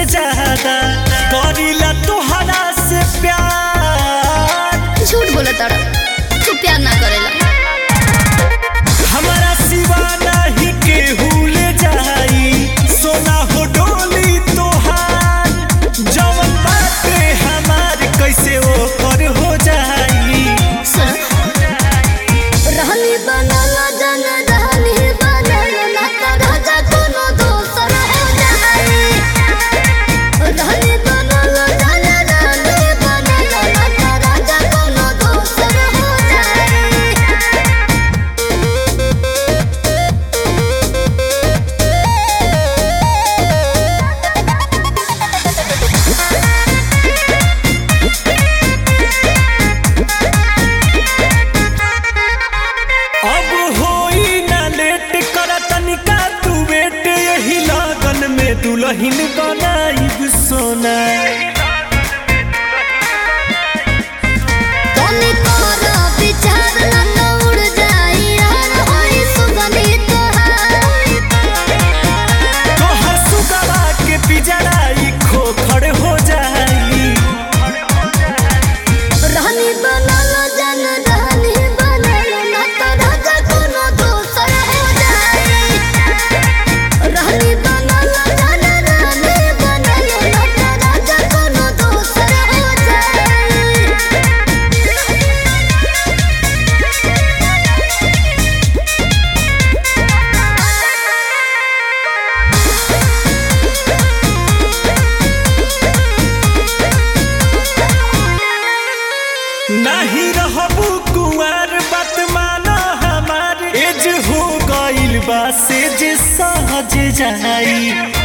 ज्यादा करीला तोहरा से प्यार झूठ बोला तारा तू प्यार ना करेला हमारा सिवा नहीं केहू ले जाई सोना हो डोली तोहार जवन बाटे हमार कैसे ओकर हो जाई सुन रहनी बनल जन रहनी बनल ना तो राजा कोनो दोसर हो जाए रहनी बनल जन रहनी बनल ना तो राजा कोनो दोसर हो जाए अब होई ना लेट कर तनिका तू बेट यही लगन में दुल्हन बनाई सोना तनी तोरा विचार ना तो उड़ जाई यार होई सुगंधी तोहार तोहर सुगवा के पिजड़ाई खोखड़ हो जाई रहनी बनल जन रहनी बनल ना तो राजा कोनो दोसर हो जाए रहनी बनल जन रहनी बनल ना तो राजा कोनो दोसर हो जाए नहीं रहबू कुंवर बात माना हमार एज हो गइल बा से जे सहज जाई